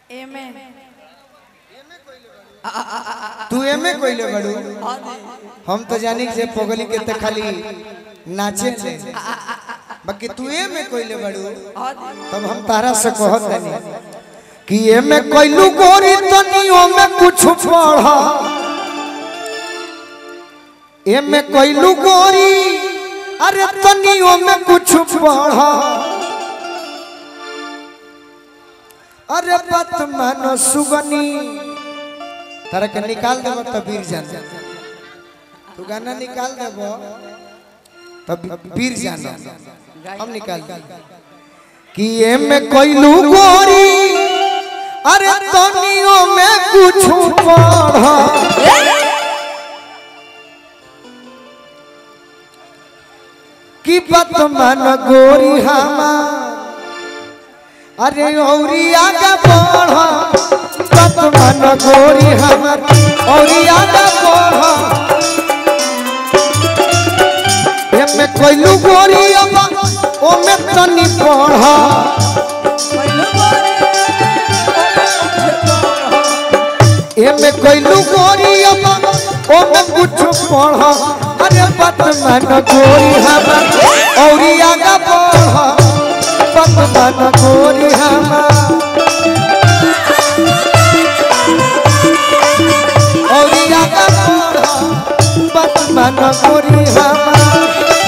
एमे तू एमे कोइले बड़ू हम तो जानी जे पगली के त खाली नाचे ले बाकी तू एमे कोइले बड़ू तब हम तारा से कहत नहीं कि एमे कोइलू गोरी तनियो में कुछ पढ़ा एमे कोइलू गोरी अरे तनियो में कुछ पढ़ा अरे बात मानो सुगनी तारा के निकाल देबो तो वीर जान तू गाना निकाल देबो तब वीर जान हम निकाल देब कि ये में कोइलू गोरी अरे तनियो में कुछ पढ़ कि बात मान गोरी हमार अरे औरी आगा बढ़ बात मान गोरी हमार औरी आगा बढ़ एमे कोइलू गोरी अबा ओमे तनी पढ़ एमे कोइलू गोरी अबा ओमे कुछ पढ़ अरे बात मान गोरी हमार औरी आगा बढ़ बात मान गोरी हमार औरी आगा बढ़ बात मान गोरी हमार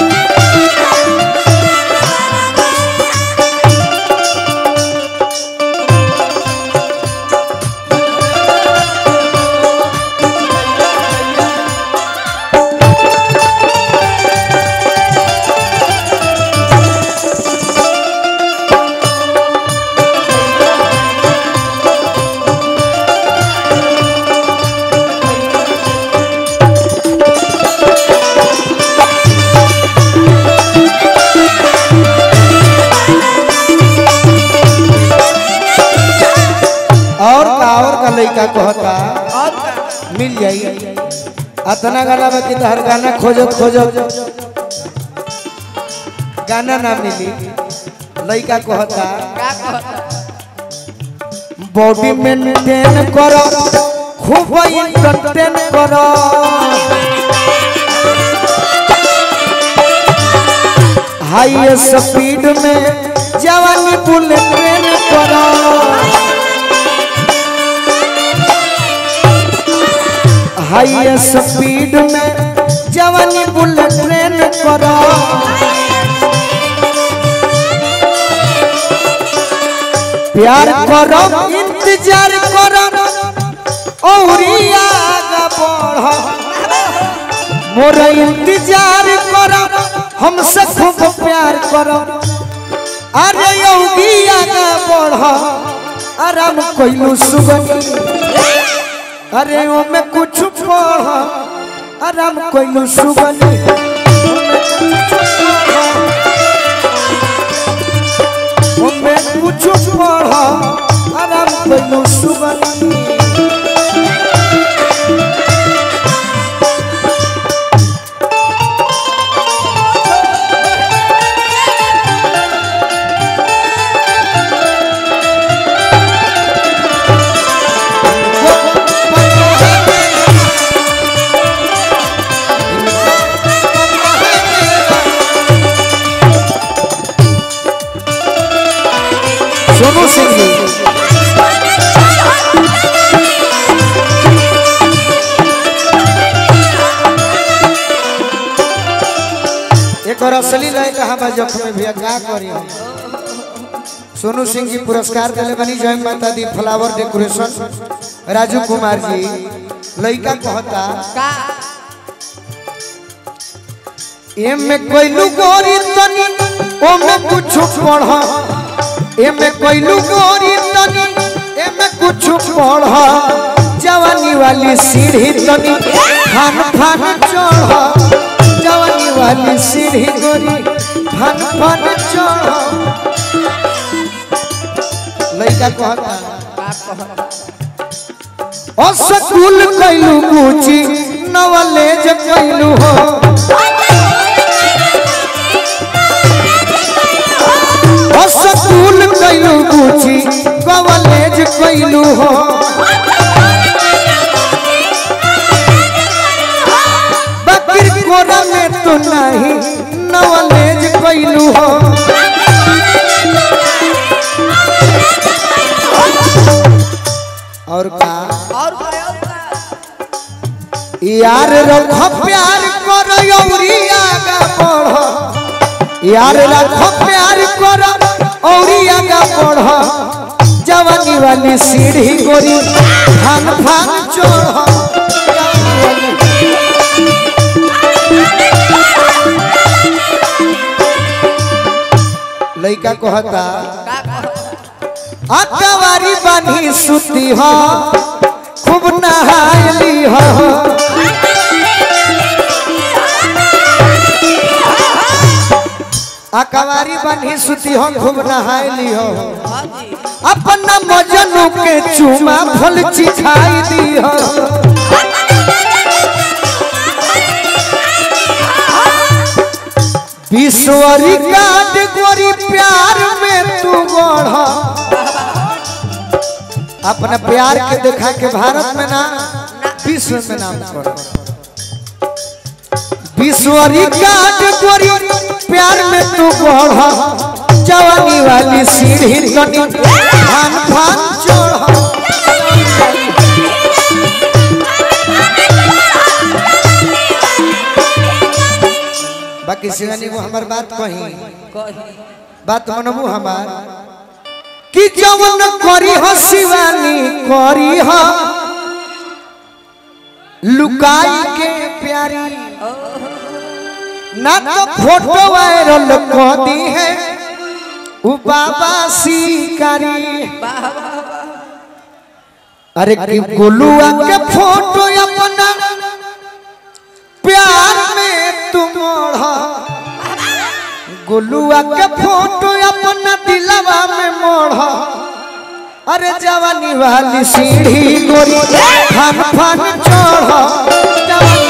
और का और का लइका कहता और का मिल जाई अतना गाना बाकी तो हर गाना खोजत खोजत गाना ना मिली लइका कहता का कहता बॉडी मेंटेन करो खूब इंटरटेन करो हाई स्पीड में जवानी बुलेट ट्रेन करो हाई स्पीड में जवानी बुलेट ट्रेन करो प्यार करो इंतजार करो औरी आगे बढ़ो मोर इंतजार करो हमसे खूब प्यार करो अरे योगी आगे बढ़ो आराम कोइलू सुगनी अरे ओ में कुछ पढ़ आराम कोइलू सुगनी ओ में कुछ पढ़ आराम कोइलू सुगनी सोनू सिंह जी एक और असली लय कहा बा जख्म में भैया का करी हम सोनू सिंह जी पुरस्कार दिले बनी जय माता दी फ्लावर डेकोरेशन राजू कुमार जी लइका कहता का एमे कोइलू गोरी तनी ओमे कुछ पढ़ एमे कोइलू गोरी तनी एमे कुछ पढ़ जवानी वाली सीढ़ी तनी फान फान चढ़ जवानी वाली सीढ़ी गोरी फान फान चढ़ लइका कहता का कहता ओ स्कूल कैलू गुची नवलेज कैलू हो ओ स्कूल कैलू गुची कवलेज कैलू हो बकर कोरा में तो नहीं नवलेज कैलू हो और का और का और का यार रखो प्यार करो यौरी आगा बढ़ो यार रखो प्यार करो औरी आगा बढ़ो जवानी वाली सीढ़ी गोरी फान फान चढ़ो जवानी वाली लइका कहता का कहो अकवारी बानी सुती हो खूब नहायली हो अकवारी बानी सुती हो खूब नहायली हो हाँ जी अपना मजनू के चुमा फल चिखाई दी हो विश्वरी काट गोरी प्यार में तू गढ़ अपना प्यार के देखा के भारत में ना विश्व में नाम करो विश्वरी काट गोरी प्यार में तू गढ़ जवानी वाली सीढ़ी तनी फान फान चढ़ बाकी शिवानी वो हमार बात कही कही बात मनबू हमार कि जवन करी हो शिवानी करी हो लुकाई के प्यारी ना तो फोटो वायरल कर दी है उ बाबा शिकारी अरे कि गोलुआ के फोटो अपना प्यार में तुम ओढ़ा गोलुआ के फोटो अपना दिलवा में मोड़ अरे जवानी वाली सीढ़ी गोरी फन फन चढ़ जवानी